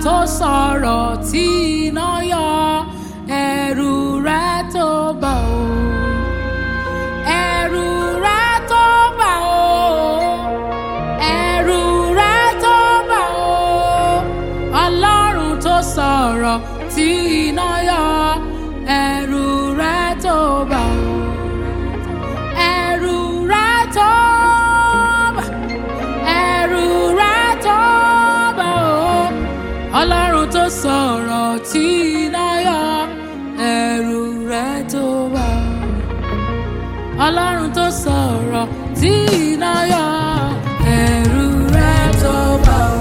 tó sọ̀rọ̀ tí iná yọ ẹ̀rù rẹ̀ tó bà ó ẹ̀rù rẹ̀ tó bà ó ẹ̀rù rẹ̀ tó bà ó ọlọ́run tó sọ̀rọ̀ tí iná yọ ẹ̀rù rẹ̀ tó bà ó ẹ̀rù rẹ̀ tó bà ẹ̀rù rẹ̀ tó bà ó ọlọ́run tó sọ̀rọ̀ tí iná yọ ẹ̀rù rẹ̀ tó bà ó ọlọ́run tó sọ̀rọ̀ tí iná yọ ẹ̀rù rẹ̀ tó bà ó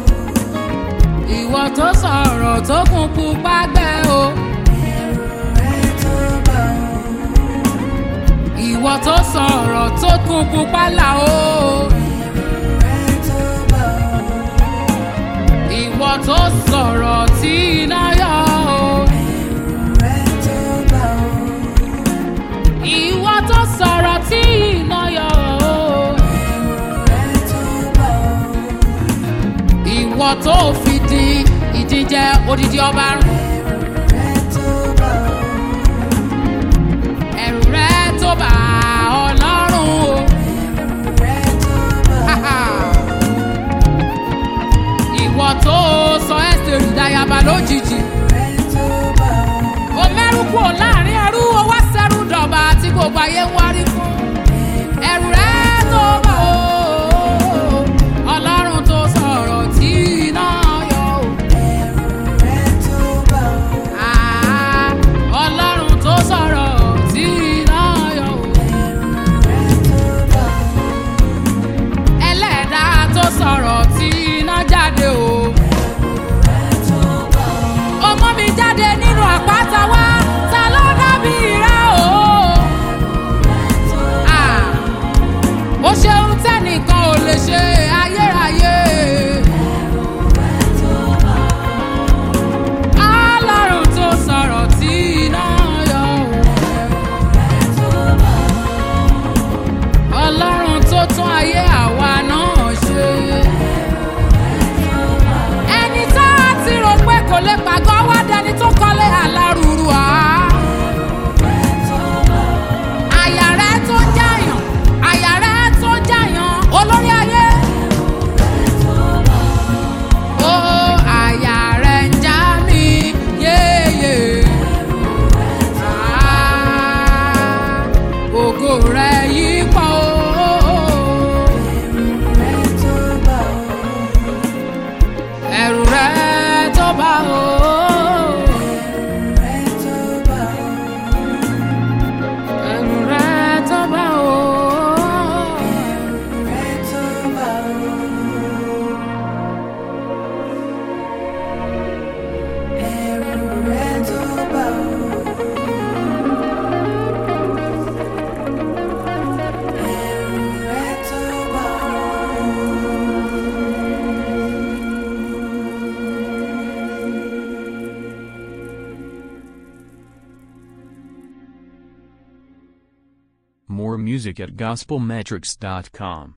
ìwọ tó sọ̀rọ̀ tó kún pupa gbẹ o. ìwọ tó sọ̀rọ̀ tó kún pupa là o. ìwọ tó sọ̀rọ̀ tí iná yọ o. ìwọ tó sọ̀rọ̀ tí iná yọ o. ìwọ tó fi di ìdíjẹ odidi ọba rún. ẹ̀rù rẹ tó bá ọlọ́run o. ìwọ tó sọ ẹ́sítẹ́rì dayaba lójijì. o mẹ́rù kúrò láàrin ẹrú o wá sẹ́rù dọ̀bà tí gbogbo ayé ń wárí fún. ẹ̀rù rẹ tó bá o. ọlọ́run tó sọ̀rọ̀ tí iná yọ o. Ah, ọlọ́run tó sọ̀rọ̀ tí iná yọ o. ẹlẹ́dàá tó sọ̀rọ̀ tí iná jáde o. ọmọ mi jáde nínú àpáta wá ta ló dábì rẹ o. Ah, ó ṣeun tẹ́nìkan ò lè ṣe ayérayé. ọlọ́run tó sọ̀rọ̀ tí iná yọ o. ọlọ́run tó tún ayé àwa náà ṣe. ẹni tá a ti rò pé kò lè pàgọ́ wá dẹni tó kọ́lé alárùrù á. àyà rẹ tó ń jàyàn àyà rẹ tó ń jàyàn olórí ayé. ó àyà rẹ ń já mi yéèyè. Ah, ògo rẹ yí pọ̀ o. ẹ̀rù rẹ tó bá o. ẹ̀rù rẹ tó bá o. More music at gospelmetrics.com.